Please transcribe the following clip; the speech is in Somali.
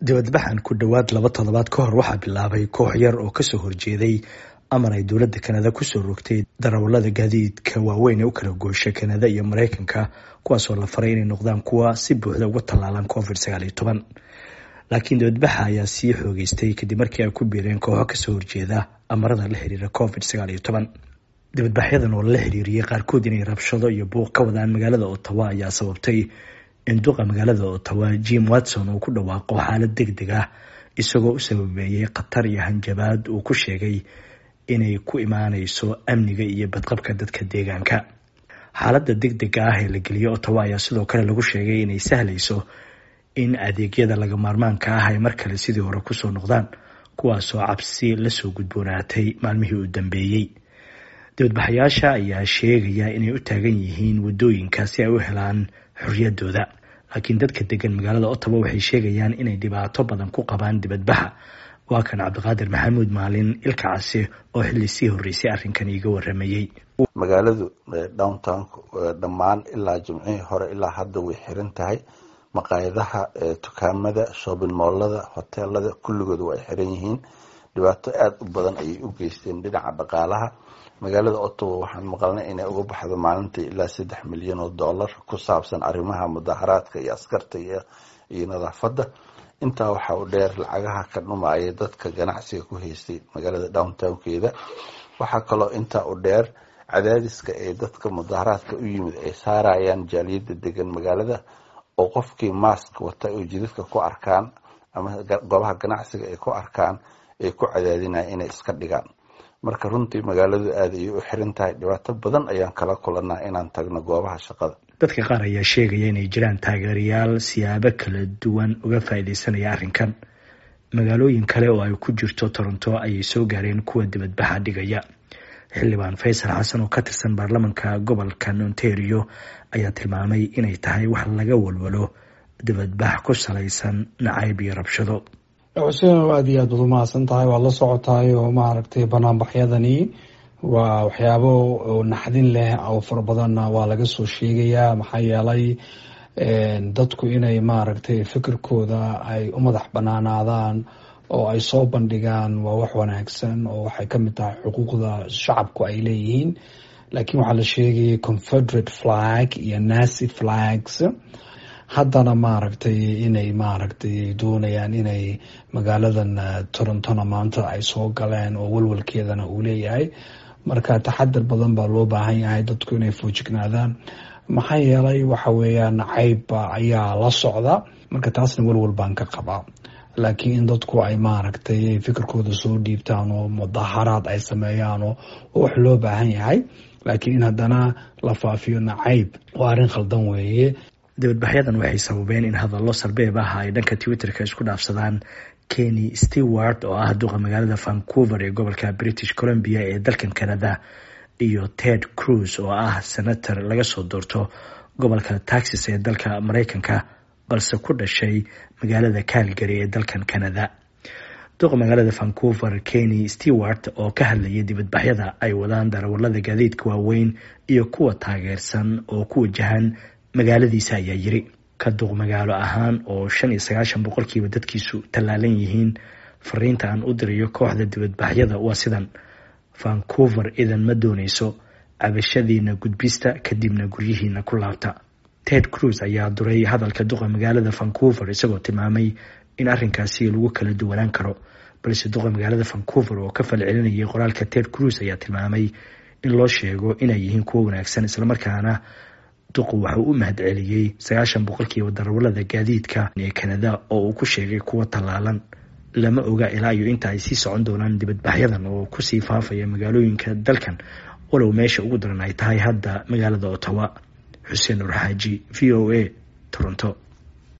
dibadbaxan ku dhowaad laba toddobaad ka hor waxaa bilaabay koox yar oo kasoo horjeeday amar ay dowladda kanada kusoo rogtay darawalada gaadiidka waaweyn ee u kala goosha kanada iyo mareykanka kuwaasoo la faray inay noqdaan kuwa si buuxda uga tallaalan covid sagaal iyo toban laakiin dibadbaxa ayaa sii xoogeystay kadib markii ay ku biireen kooxo kasoo horjeeda amarada la xiriira covid sagaal iyo toban dibadbaxyadan oo lala xiriiriyey qaarkood inay rabshado iyo buuq ka wadaan magaalada ottawa ayaa sababtay in duqa magaalada ottawa jim watson uu ku dhawaaqo xaalad deg deg ah isagoo u sababeeyey khatar iyo hanjabaad uu ku sheegay inay ku imaaneyso amniga iyo badqabka dadka deegaanka xaaladda deg dega ah ee la geliyey ottawa ayaa sidoo kale lagu sheegay inay sahlayso in adeegyada laga maarmaanka ah ay mar kale sidii hore kusoo noqdaan kuwaasoo cabsi lasoo gudboonaatay maalmihii u dambeeyey dibadbaxayaasha ayaa sheegaya inay u taagan yihiin wadooyinka si ay u helaan xorriyadooda laakiin dadka degan magaalada ottawa waxay sheegayaan inay dhibaato badan ku qabaan dibadbaxa waa kan cabdiqaadir maxamuud maalin ilka case oo xilli sii horreysay arrinkan iiga waramayey magaaladu downtown dhammaan ilaa jimcihii hore ilaa hadda way xiran tahay maqaayadaha dukaamada shoobin moolada hoteelada kulligooda waa ay xiran yihiin dhibaato aada u badan ayay u geysteen dhinaca dhaqaalaha magaalada ottawa waxaan maqalnay inay uga baxdo maalintii ilaa saddex milyan oo dollar ku saabsan arrimaha mudaharaadka iyo askarta iyo nadaafadda intaa waxa u dheer lacagaha ka dhumaaya dadka ganacsiga ku haystay magaalada downtownkeeda waxaa kaloo intaa u dheer cadaadiska ee dadka mudaharaadka u yimid ay saarayaan jaaliyadda degan magaalada oo qofkii mask wata oo jidadka ku arkaan ama goobaha ganacsiga ay ku arkaan ay ku cadaadinaya inay iska dhigaan marka runtii magaaladu aada ayay u xiran tahay dhibaato badan ayaan kala kulanaa inaan tagno goobaha shaqada dadka qaar ayaa sheegaya inay jiraan taageerayaal siyaabo kala duwan uga faa'iideysanaya arrinkan magaalooyin kale oo ay ku jirto toronto ayay soo gaareen kuwa dibadbaxa dhigaya xildhibaan faysal xasan oo ka tirsan baarlamanka gobolka ontario ayaa tilmaamay inay tahay wax laga walwalo dibadbax ku salaysan nacayb iyo rabshado xuseen aada iyo aad baad umahadsan tahay waad la socotahay oo maaragtay banaanbaxyadani waa waxyaabo naxdin leh oo fara badanna waa laga soo sheegayaa maxaa yeelay dadku inay maaragtay fikirkooda ay u madax banaanaadaan oo ay soo bandhigaan waa wax wanaagsan oo waxay kamid tahay xuquuqda shacabku ay leeyihiin laakiin waxaa la sheegayay confederate flag iyo nacy flags haddana maaragtay inay maaragtay doonayaan inay magaaladan torontona maanta ay soo galeen oo walwalkeedana uu leeyahay marka taxadar badan baa loo baahan yahay dadku inay foojignaadaan maxaa yeelay waxa weeyaan caybba ayaa la socda marka taasna walwal baan ka qabaa laakiin in dadku ay maaragtay fikirkooda soo dhiibtaan oo mudaharaad ay sameeyaan oo wax loo baahan yahay laakiin in haddana la faafiyo nacayb waa arrin khaldan weeye dibadbaxyadan waxay sababeen in hadallo sarbeeb ah ay dhanka twitterka isku dhaafsadaan kenny stewart oo ah duqa magaalada vancouver ee gobolka british columbia ee dalkan canada iyo ted cruz oo ah senator laga soo doorto gobolka taxas ee dalka mareykanka balse ku dhashay magaalada calgary ee dalkan canada duqa magaalada vancouver kenny stewart oo ka hadlayay dibadbaxyada ay wadaan darawalada gaadiidka waaweyn iyo kuwa taageersan oo ku wajahan magaaladiisa ayaa yiri ka duq magaalo ahaan oo shan iyo sagaashan boqolkiiba dadkiisu tallaalan yihiin fariinta aan u dirayo kooxda dibadbaxyada waa sidan vancouver idan ma dooneyso cabashadiina gudbista kadibna guryihiina ku laabta ted cruz ayaa duray hadalka duqa magaalada vancouver isagoo tilmaamay in arrinkaasi lagu kala duwanaan karo balse duqa magaalada vancouver oo ka falcelinayay qoraalka ted cruz ayaa tilmaamay in loo sheego inay yihiin kuwo wanaagsan islamarkaana duqu waxauu u mahad celiyey sagaashan boqolkiiba darawalada gaadiidka ee kanada oo uu ku sheegay kuwa tallaalan lama oga ilaa iyo inta ay sii socon doonaan dibadbaxyadan oo kusii faafaya magaalooyinka dalkan walow meesha ugu daran ay tahay hadda magaalada ottawa xuseen nur xaaji v o a toronto